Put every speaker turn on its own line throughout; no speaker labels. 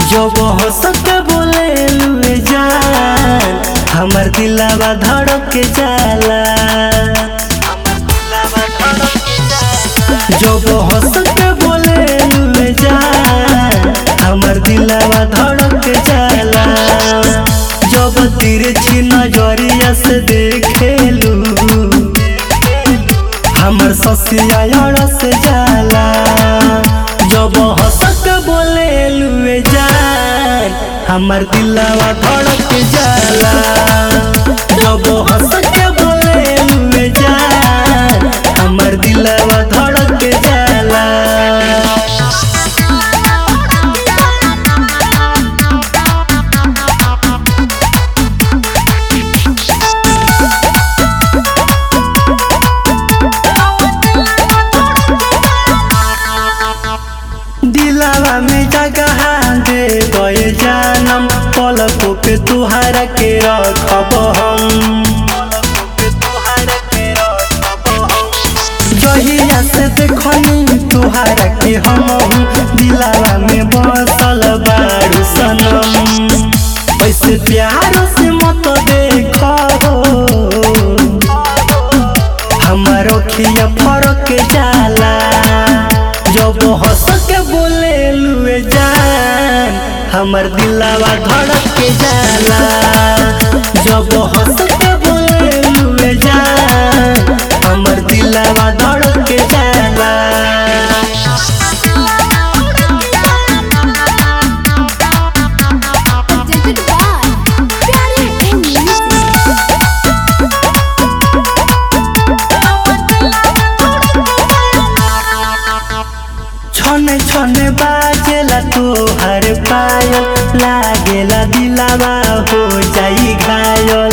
जब हंस के बोले लुए जान हमर दिलावा धड़क के जाला जब हंस के बोले लुए जान हमर दिलावा धड़क के जाला जब तिरछी नजरिया से देखेलू हमर ससिया अड़स जाला जब हंस के बोले लुए जान हमर दिलवा धड़क जाला जब हंस के बोले लुए जान हमर दिलवा धड़क जाला दिलावा में जगह दे गए जानम पलकों पे तुहारा के रखब हम जहिया से देखनी तुहारा के हम दिलावा में बसल बारू सनम ऐसे प्यार से मत देखो हमार अखिया फरक जाला जब हंस के बोले लुए जान हमर दिलावा धड़क के जाला जब हंस के बोले लुए जान हमर दिलावा धड़क के जाला
presented by Pyare Film Music.
छने छने बाजेला तोहर पायल लागेला दिलावा हो जाई घायल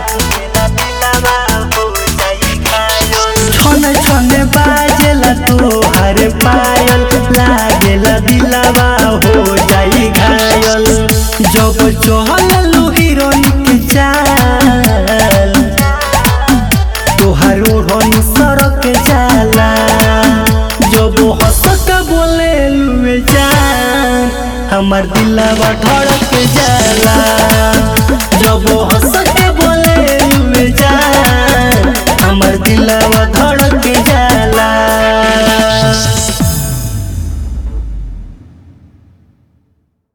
छने छने बाजेला तोहर पायल लागेला दिलावा हो जाई घायल जब चहल हीरोइन के चाल तोहर ओढ़नी सड़क जाला जब हंस के बोले लुए जान हमर दिलवा धड़क जाला जब हंस के बोले लुए जान हमर दिलवा धड़क जाला